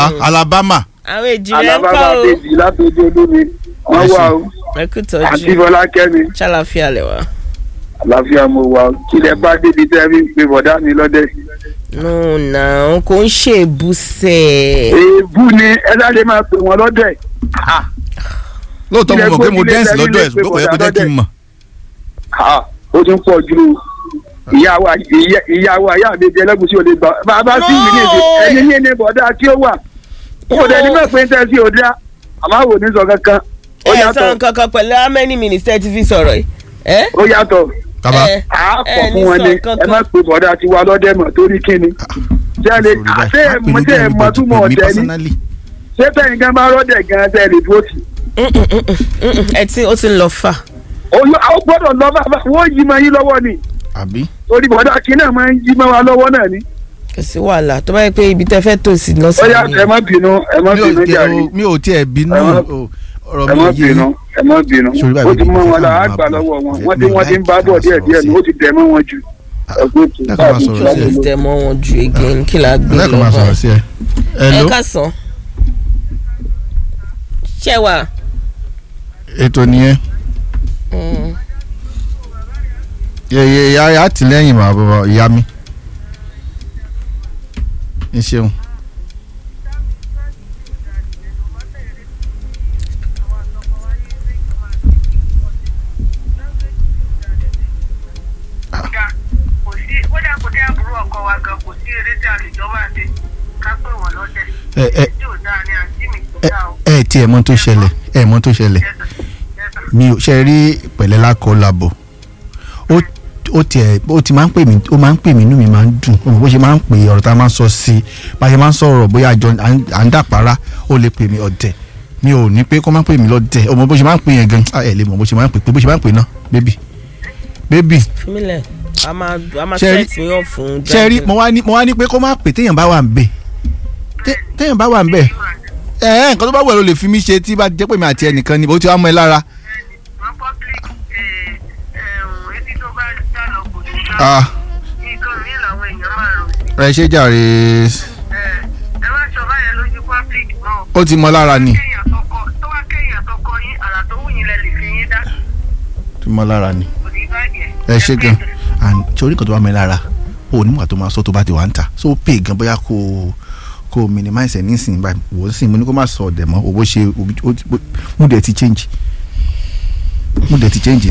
Alabama àwọn èjì rẹ ń kọ́ alábàbà o bèjì látọjú olómi wọn wà o ẹ kú àti tọ́jú fọlákẹ́mi ṣàlàfíà lẹ̀ wá. àlàáfíà mo wà o kílẹ̀ bá débi tẹ́ fi ń pe bọ̀dá mi lọ́dẹ̀. nù náà kò ń ṣe èbúsẹ̀. èébú ni ẹ sáré máa pè wọ́n lọ́dẹ̀. lóòótọ́ mo mọ̀ pé mo Ilẹ̀ dẹ́ǹsì gbójúlé lọ́dọ̀ ẹ̀ sẹ́yìn ṣùgbọ́n kò yẹ kó lè jẹ́ pe kí n mọ̀. Ah, ó ti ń pọ̀ ju ìyàwó ìyàwó àyà mi jẹ lẹ́gùsí òde gbà bàbá sí mi ní èdè ẹni ní ẹni bọ̀dá tí ó wà kò dẹ̀ ní mọ̀ pé ń tẹ́sí òdá àmọ́ àwọn òní sọ kankan ó ẹ sọ yàtọ̀ nǹkan kan pẹ̀lú how many minutes tẹ́ ti fi sọ̀rọ̀ yìí. ẹ ó yàtọ̀ kaba ẹ àápọ̀ ẹ ní fún wọn ni sọ nǹkan ẹ má kan. pe bọ̀dá tí wà lọ́dẹ̀ mọ̀ torí kíni jẹ́lẹ̀ àti ẹ̀mọ́ tí ẹ̀ mọ̀ túmọ̀ ọ̀dẹ ni ṣé tẹ̀yìn gan bá rọ́dẹ̀ gan tẹ̀ lè dúró tì Mm, mm, mm, mm, mm, ẹ tí ó ti ń lọ fà. ó gbọ́dọ̀ lọ bá wọ́n yí mọ́ yín lọ́wọ́ ni àbí torí bọ̀dá kí náà máa ń yí mọ́ wa lọ́wọ́ náà ni kò sí wàhálà tó bá yẹ pé ibi tẹ́ fẹ́ tò sí ó yà lọ́sàn-án ẹ má bínú ẹ má mi ò bínú tiẹ̀ jàre. o- mi ò tiẹ̀ bínú Ẹ má- o- ọ̀rọ̀ ẹ mi má ò yé bínú ẹ má bínú Sori báyìí ó ti mọ mo wọn la fẹ́ á máa gbà bọ̀. lọ́wọ́ wọn Mi wọ́n tí ò wọ́n ti ń bá like bọ̀ ká díẹ̀ díẹ̀ sọ̀rọ̀ ni sí. ó ti tẹ̀ mọ́ wọn jù. ẹgbẹ́ tó Ẹ kàn máa káàdì sọ̀rọ̀ sí ìṣàlẹ̀ ẹ. lọ. tẹ mọ́ wọn ju again kí la gbé lẹ́kọ̀ọ́ máa lọ sọ̀rọ̀ báyìí. sí ẹ. ẹ hello káàsán. ṣé wà. ètò nìyẹn Mm. yẹ yẹ àtìlẹ́yìn bàbá bàbá ìyá mi ẹ ṣeun. dá kò sí kódà kò dé àbúrò ọkọ wa gan kò sí eré tí a lè jọ máa ṣe ká pè wọ́n lọ́dẹ̀. ẹ ẹ tí ò dáa ni àǹtí mi kò ẹ dáa o. ẹ tiẹ̀ mọ̀ tó ṣẹlẹ̀ ẹ mọ̀ tó ṣẹlẹ̀ Yes, sir. Yes, sir. mi ò ṣe rí pẹ̀lẹ́ lákọ̀ làbọ̀ ó ó tiẹ̀ ó ti máa ń pè mí ó máa ń pè mí inú mi máa ń dùn ó mọ̀ bó ṣe máa ń pè ọ̀rọ̀ tá a máa ń sọ sí i bá a ṣe máa ń sọ̀rọ̀ bóyá àjọ à ń- à ń dàpárá ó lè pè mí ọ̀dẹ̀ mi ò ní pé kó máa ń pè mí lọ́dẹ̀ ó mọ̀ bó ṣe máa ń pè yẹn gan ah, ẹ lè mọ̀ bó ṣe máa ń pè pé bó ṣe máa ń pè náà bébì bébì fúnmílẹ̀ a máa a máa Ṣé rí- set mi up fún ṣe rí mo wá ní mo wá ní pé kó má pè téèyàn bá wà ń bẹ̀ Té- téèyàn bá wà ń bẹ̀ ẹ ẹ nǹkan tó bá wù ẹ́ ló lè fi mí ṣe tí bá jẹ́ pé mi àti ẹnìkan ni bó ti wá mọ́ ẹ lára wọ́n public eh, eh, etí tó bá dá lọ kò ní gbọ́. ah nǹkan mi làwọn èèyàn máa rò sí. ẹ ṣe jàre Eh, ẹ má sọ báyẹn lójú public náà. ó ti mọ́ lára ni kéèyàn tọkọ tó wá kéèyàn tọkọ yín àrà tó wù yín lẹ lè fi yín dá ó ti mọ́ lára ni. kò ní bàjẹ́. ẹ ṣe gan and torí kan tó bá mi lára o nígbà tó máa sọ tó bá ti wà ń ta so ó pè gan bóyá kó o kó o minimize ẹ nísìnyí báyìí wò ó sì mo ní kó má sọ ọ̀dẹ̀ mọ́ owó ṣe mo dẹ̀ ti change mo dẹ̀ ti change